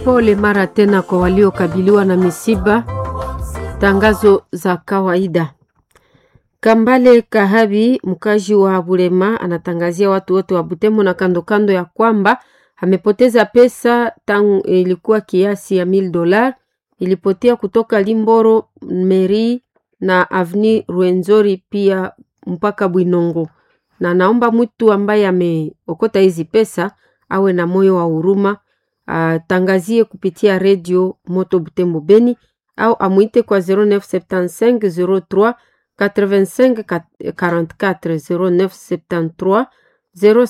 Pole mara tena kwa waliokabiliwa na misiba. Tangazo za kawaida. Kambale Kahabi, mkazi wa Bulema, anatangazia watu wote wa Butembo na kando kando ya kwamba amepoteza pesa tangu ilikuwa kiasi ya mil dolar, ilipotea kutoka Limboro Meri na Avni Ruenzori pia mpaka Bwinongo, na naomba mtu ambaye ameokota hizi pesa awe na moyo wa huruma, atangazie kupitia redio Moto Butembo Beni au amwite kwa 0975 03 85 44 0973